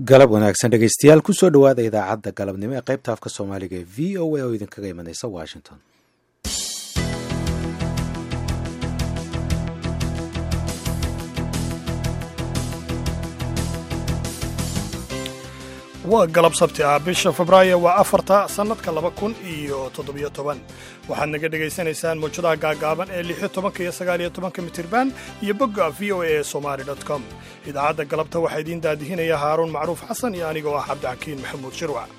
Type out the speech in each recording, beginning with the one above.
galab wanaagsan dhegeystayaal kusoo dhowaada idaacadda galabnimo ee qaybta afka soomaaliga ee v o a oo idinkaga imanaysa washington waa galab sabti ah bisha febraayo waa afarta sannadka laba kun iyo toddobiyo toban waxaad naga dhegaysanaysaan mawjadaha gaagaaban ee lixyo tobanka iyo sagaaliyo tobanka mitirban iyo bogga v o a somali com idaacadda galabta waxaa idiin daadihinaya haaruun macruuf xasan iyo anigoo ah cabdixakiin maxamuud shirwac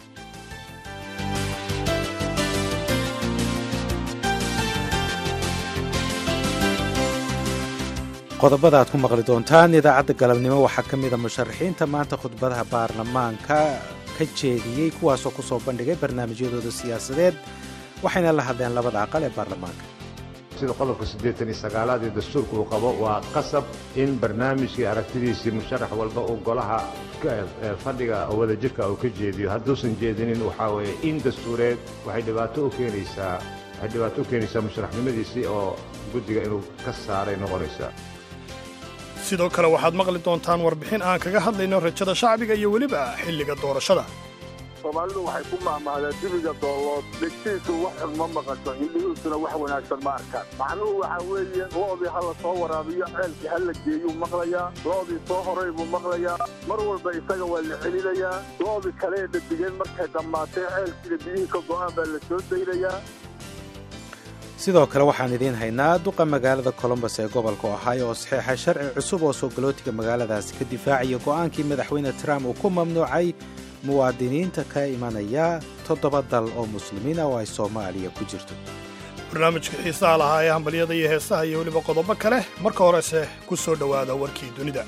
qodobada aad ku maqli doontaan idaacadda galabnimo waxaa ka mida musharaxiinta maanta khudbadaha baarlamaanka ka jeediyey kuwaasoo ku soo bandhigay barnaamijyadooda siyaasadeed waxayna la hadleen labada aqal ee baarlamaanka sida qodobka siddeetan iyo sagaalaad ee dastuurka uu qabo waa qasab in barnaamijkii aragtidiisii musharax walba uu golaha fadhiga wadajirka uu ka jeediyo hadduusan jeedinin waxaa weeye in dastuureed waxay dhibaato u keenaysaa waxay dhibaato u keenaysaa musharaxnimadiisii oo guddiga inuu ka saaray noqonaysaa sidoo kale waxaad maqli doontaan warbixin aan kaga hadlayno rajada shacbiga iyo weliba xilliga doorashada soomaalidu waxay ku mahmahdeen dibiga doolood dhegtiisu wax xun ma maqasho indhihiisuna wax wanaagsan ma arkaan macnuhu waxaa weeye lo'dii ha la soo waraabiyo ceelkii ha la geeyuu maqlayaa lo'dii soo horay buu maqlayaa mar walba isaga waa la celinayaa lo'dii kale ee dhadigeen markay dhammaatee ceelkiina biyihii ka go'aan baa la soo daynayaa sidoo kale waxaan idiin haynaa duqa magaalada colombos ee gobolka ohio oo saxiixa sharci cusub oo soo galootiga magaaladaasi ka difaacaya go'aankii madaxweyne trump uu ku mamnuucay muwaadiniinta ka imanaya toddoba dal oo muslimiin ah oo ay soomaaliya ku jirto barnaamijka xiisaha lahaa ee hambalyada iyo heesaha iyo weliba qodobo kale marka horese ku soo dhowaada warkii dunida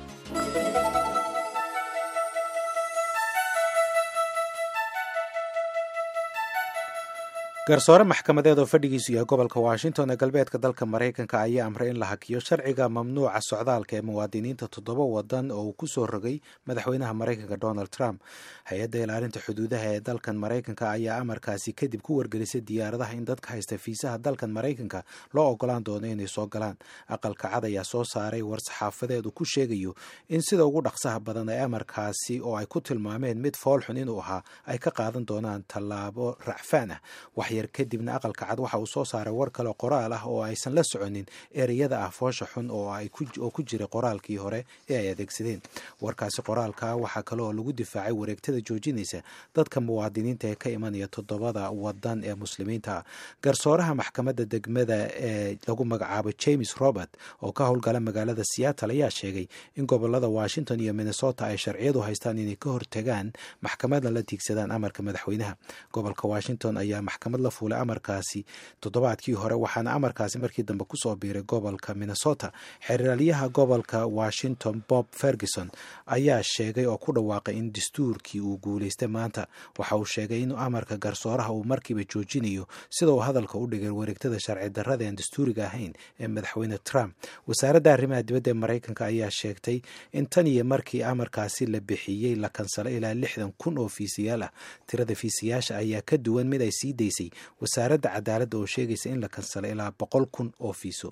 garsoore maxkamadeed oo fadhigiisu yahay gobolka washington ee galbeedka dalka maraykanka ayaa amray in la hakiyo sharciga mamnuuca socdaalka ee muwaadiniinta toddoba wadan oo uu ku soo rogay madaxweynaha maraykanka donald trump hay-adda ilaalinta xuduudaha ee dalkan maraykanka ayaa amarkaasi kadib ku wargelisay diyaaradaha in dadka haysta fiisaha dalkan maraykanka loo ogolaan doono inay soo galaan aqalka cad ayaa soo saaray war saxaafadeed uu ku sheegayo in sida ugu dhaqsaha badan ee amarkaasi oo ay ku tilmaameen mid foolxun inuu ahaa ay ka qaadan doonaan tallaabo racfaan ah yar kadibna aqalka cad waxa uu soo saaray war kale qoraal ah oo aysan la soconin ereyada ah foosha xun oo ku jiray qoraalkii hore ee ay adeegsadeen warkaasi qoraalka waxaa kale oo lagu difaacay wareegtada joojinaysa dadka muwaadiniinta ee ka imanaya toddobada wadan ee muslimiinta ah garsooraha maxkamadda degmada ee lagu magacaabo james robert oo ka howlgala magaalada seattle ayaa sheegay in gobolada washington iyo minnesota ay sharciyadu haystaan inay ka hortagaan maxkamadna la tiigsadaan amarka madaxweynaha gobolka washington ayaa maxkamad fuulay amarkaasi toddobaadkii hore waxaana amarkaasi markii dambe kusoo biiray gobolka minnesota xeraalyaha gobolka washington bob ferguson ayaa sheegay oo ku dhawaaqay in dastuurkii uu guulaystay maanta waxa uu sheegay in amarka garsooraha uu markiiba joojinayo sida uu hadalka u dhigay wareegtada sharci darrada aan dastuuriga ahayn ee madaxweyne trump wasaaradda arrimaha dibadda ee maraykanka ayaa sheegtay in tan iyo markii amarkaasi la bixiyey la kansalay ilaa lixdan kun oo fiisiyaal ah tirada fiisiyaasha ayaa ka duwan mid ay sii daysay wasaaradda cadaaladda oo sheegaysa in la kansalay ilaa boqol kun oo fiiso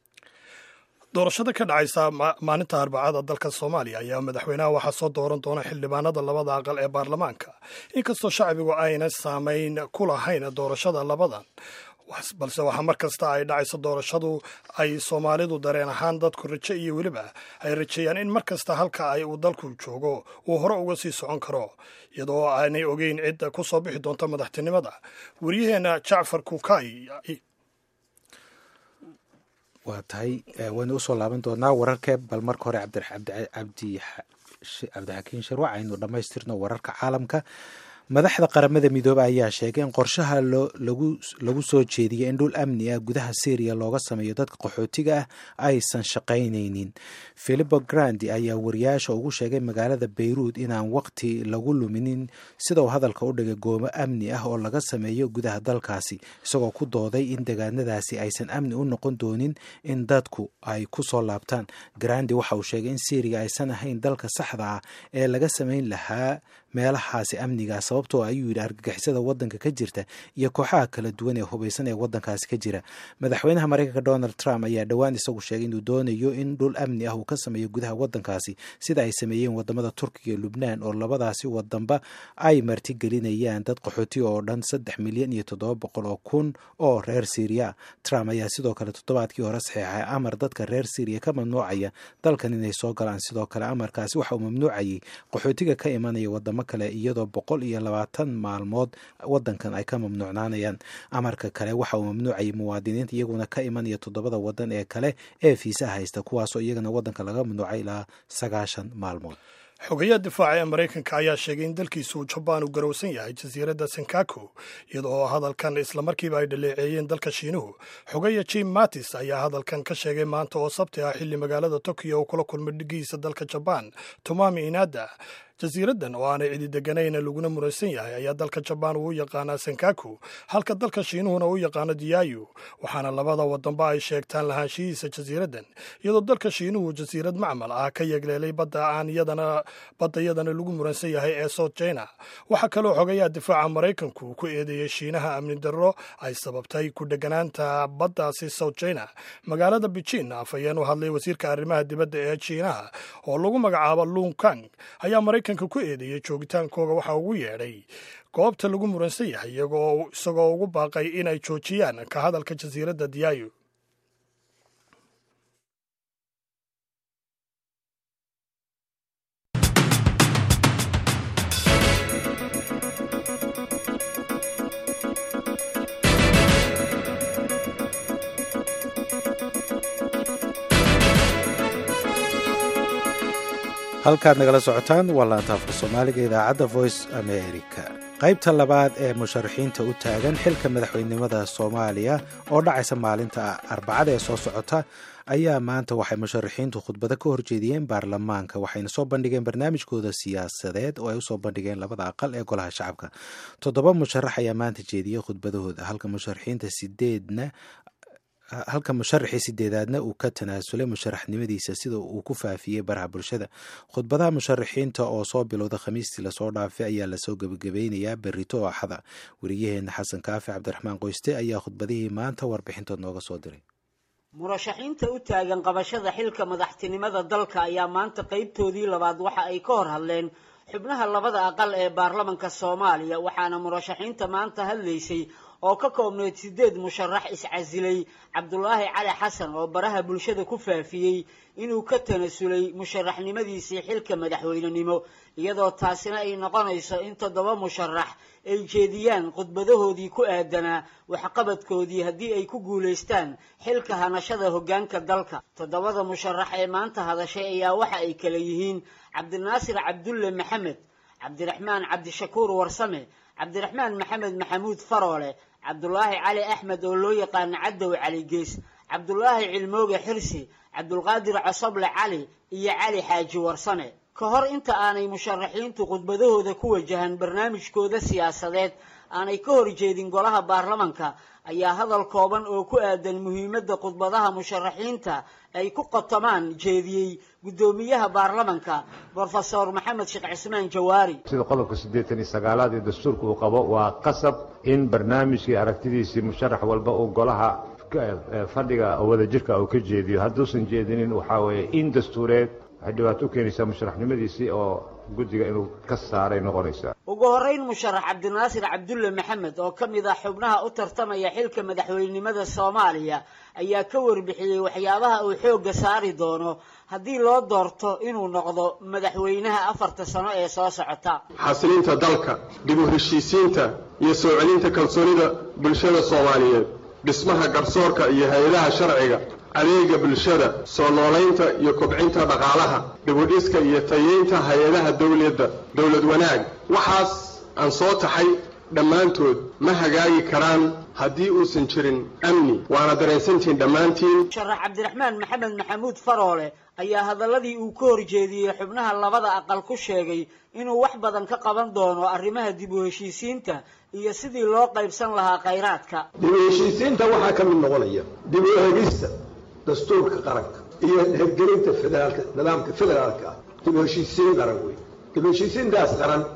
doorashada ka dhacaysa maalinta arbacada dalka soomaaliya ayaa madaxweynaha waxaa soo dooran doona xildhibaanada labada aqal ee baarlamaanka inkastoo shacbigu ayna saamayn ku lahayn doorashada labadan balse waxaa mar kasta ay dhacayso doorashadu ay soomaalidu dareen ahaan dadku rajo iyo weliba ay rajeeyaan in mar kasta halka ay uu dalku joogo uu hore uga sii socon karo iyadoo aanay ogeyn cidda ku soo bixi doonta madaxtinimada waryaheena jacfar kuukay waa tahay waynu usoo laaban doonaa wararkee bal marka hore cabdixakiin sharwac aynu dhammaystirno wararka caalamka madaxda qaramada midoobe ayaa sheegay in qorshaha lagu soo jeediyay in dhul amni ah gudaha syriya looga sameeyo dadka qaxootiga ah aysan shaqaynaynin philipo grandi ayaa wariyaasha ugu sheegay magaalada bayruud inaan waqti lagu luminin sida uu hadalka u dhigay goomo amni ah oo laga sameeyo gudaha dalkaasi isagoo ku dooday in degaanadaasi aysan amni u noqon doonin in dadku ay ku soo laabtaan grandi waxa uu sheegay in syriya aysan ahayn dalka saxda ah ee laga samayn lahaa meelahaasi amnigaa sababtoo ayuu yidhi argagixisada wadanka ka jirta iyo kooxaha kala duwan ee hubaysan ee wadankaasi ka jira madaxweynaha mareykanka donald trump ayaa dhowaan isagu sheegay inuu doonayo in dhul amni ah uu ka sameeyo gudaha wadankaasi sida ay sameeyeen wadamada turkiga iyo lubnaan oo labadaasi wadanba ay martigelinayaan dad qaxooti oo dhan saddex milyan iyo toddoba boqol oo kun oo reer syriya trump ayaa sidoo kale toddobaadkii hore saxeexay amar dadka reer syriya ka mamnuucaya dalkan inay soo galaan sidoo kale amarkaasi waxa uu mamnuucayay qaxootiga ka imanaya wadamo kale iyadoo boqol iyo labaatan maalmood wadankan ay ka mamnuucnaanayaan amarka kale waxa uu mamnuucayay muwaadiniinta iyaguna ka imanaya toddobada wadan ee kale ee fiisa haysta kuwaasoo iyagana wadanka laga mamnuucay ilaa sagaashan maalmood xogayaha difaaca ee maraykanka ayaa sheegay in dalkiisu jabaan uu garowsan yahay jasiiradda senkaku iyada oo hadalkan islamarkiiba ay dhaleeceeyeen dalka shiinuhu xogaya jim mattis ayaa hadalkan ka sheegay maanta oo sabti ah xilli magaalada tokiyo uu kula kulmay dhigiisa dalka jabaan tomami inada jasiiraddan oo aanay cidi deganayn laguna muransan yahay ayaa dalka jabaan uu u yaqaanaa senkaku halka dalka shiinuhuna u yaqaano diyayu waxaana labada wadanba ay sheegtaan lahaanshihiisa jasiiraddan iyadoo dalka shiinuhu jasiirad macmal ah ka yegleelay badda aan iyadana badda iyadana lagu muransan yahay ee south china waxaa kaloo xogayaha difaaca maraykanku ku eedeeyey shiinaha amni darro ay sababtay ku dheganaanta baddaasi south china magaalada beijing afhayeen u hadlay wasiirka arrimaha dibadda ee shiinaha oo lagu magacaabo lung kang ayaa maraykanka ku eedeeyey joogitaankooga waxaa ugu yeedhay goobta lagu muransan yahay isagoo ugu baaqay inay joojiyaan ka hadalka jasiiradda diyayu halkaad nagala socotaan waa laantaafka soomaaliga idaacadda voice america qaybta labaad ee musharaxiinta u taagan xilka madaxweynenimada soomaaliya oo dhacaysa maalinta arbacada ee soo socota ayaa maanta waxay musharaxiintu khudbado ka horjeediyeen baarlamaanka waxayna soo bandhigeen barnaamijkooda siyaasadeed oo ay usoo bandhigeen labada aqal ee golaha shacabka toddoba musharax ayaa maanta jeediyey khudbadahooda halka musharaxiinta sideedna halka musharaxii sideedaadna uu ka tanaasulay musharaxnimadiisa sida uu ku faafiyey baraha bulshada khudbadaha musharaxiinta oo soo bilowda khamiistii lasoo dhaafay ayaa lasoo gebagabeynayaa berito oo axada wariyaheena xasan kaafi cabdiraxmaan qoyste ayaa khudbadihii maanta warbixintood nooga soo diray murashaxiinta u taagan qabashada xilka madaxtinimada dalka ayaa maanta qaybtoodii labaad waxa ay ka hor hadleen xubnaha labada aqal ee baarlamanka soomaaliya waxaana murashaxiinta maanta hadlaysay oo ka koobneyd sideed musharax iscasilay cabdulaahi cali xasan oo baraha bulshada ku faafiyey inuu ka tanasulay musharaxnimadiisii xilka madaxweynenimo iyadoo taasina ay noqonayso in toddoba musharax ay jeediyaan khudbadahoodii ku aadanaa waxqabadkoodii haddii ay ku guulaystaan xilka hanashada hoggaanka dalka toddobada musharax ee maanta hadashay ayaa waxa ay kala yihiin cabdinaasir cabdulle maxamed cabdiraxmaan cabdishakuur warsame cabdiraxmaan maxamed maxamuud faroole cabdulaahi cali axmed oo loo yaqaano cadow cali gees cabdulaahi cilmooge xirsi cabdulqaadir cosoble cali iyo cali xaaji warsame ka hor inta aanay musharaxiintu khudbadahooda ku wajahan barnaamijkooda siyaasadeed aanay ka horjeedin golaha baarlamanka ayaa hadal kooban oo ku aadan muhiimadda khudbadaha musharaxiinta ay ku qotomaan jeediyey guddoomiyaha baarlamanka brofesor maxamed sheekh cismaan jawaari sida qodobka siddeetan iyo sagaalaad ee dastuurka uu qabo waa qasab in barnaamijkii aragtidiisii musharax walba uu golaha fadhiga wadajirka uu ka jeediyo hadduusan jeedinin waxaa weeye in dastuureed waxay dhibaato u keenaysaa musharaxnimadiisii oo guddiga inuu ka saaray noqonaysaa ugu horreyn musharax cabdinaasir cabdulle maxamed oo ka mid ah xubnaha u tartamaya xilka madaxweynenimada soomaaliya ayaa ka warbixiyey waxyaabaha uu xoogga saari doono haddii loo doorto inuu noqdo madaxweynaha afarta sano ee soo socota xasilinta dalka dib u heshiisiinta iyo soo celinta kalsoonida bulshada soomaaliyeed dhismaha garsoorka iyo hay-adaha sharciga adeega bulshada soo noolaynta iyo kobcinta dhaqaalaha dibudhiska iyo tayeynta hay-adaha dawladda dowlad wanaag waxaas aan soo taxay dhammaantood ma hagaagi karaan haddii uusan jirin amni waana dareensantihiin dhammaantiin musharax cabdiraxmaan maxamed maxamuud faroole ayaa hadaladii uu ka horjeediyey xubnaha labada aqal ku sheegay inuu wax badan ka qaban doono arrimaha dib u heshiisiinta iyo sidii loo qaybsan lahaa khayraadka dib u heshiisiinta waxaa ka mid noqonaya dib u hegista dastuurka qaranka iyo hirgelinta federaalka nidaamka federaalka ah dib u heshiisiin qaran wey dib u heshiisiintaas qaran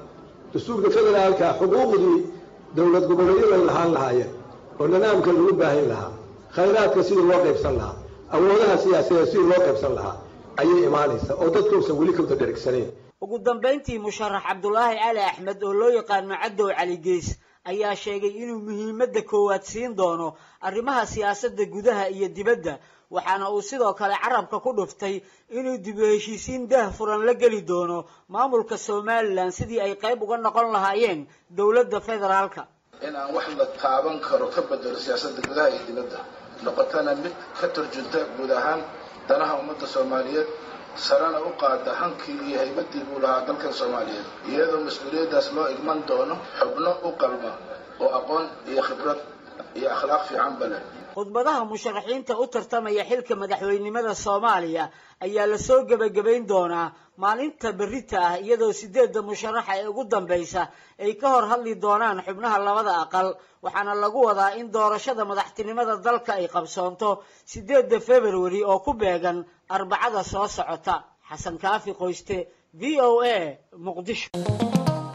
dastuurka federaalka xuquuqdii dowlad goboleedyada lahaan lahaayeen oo nidaamka lagu baahan lahaa khayraadka sidii loo qaybsan lahaa awoodaha siyaasadeed sidii loo qaybsan lahaa ayay imaanaysaa oo dadkuusan weli kawda dhergsanayn ugu dambayntii musharax cabdulaahi cali axmed oo loo yaqaano cadow cali gees ayaa sheegay inuu muhiimadda koowaad siin doono arrimaha siyaasadda gudaha iyo dibadda waxaana uu sidoo kale carabka ku dhuftay inuu dib u heshiisiin daah furan la geli doono maamulka somalilan sidii ay qayb uga noqon lahaayeen dowladda federaalka in aan wax la taaban karo ka bedelo siyaasadda gudaha iyo dibadda noqotana mid ka turjunta guud ahaan danaha ummadda soomaaliyeed sarena u qaada hankii iyo haybaddii buu lahaa dalkan soomaaliyeed iyadoo mas-uuliyaddaas loo igman doono xubno u qalma oo aqoon iyo khibrad iyo akhlaaq fiicanba leh khudbadaha musharaxiinta u tartamaya xilka madaxweynenimada soomaaliya ayaa lasoo gebagabayn doonaa maalinta berrita ah iyadoo sideedda musharaxa ee ugu dambaysa ay ka hor hadli doonaan xubnaha labada aqal waxaana lagu wadaa in doorashada madaxtinimada dalka ay qabsoonto sideedda februari oo ku beegan arbacada soo socota xasan kaafi qoyste v o a muqdisho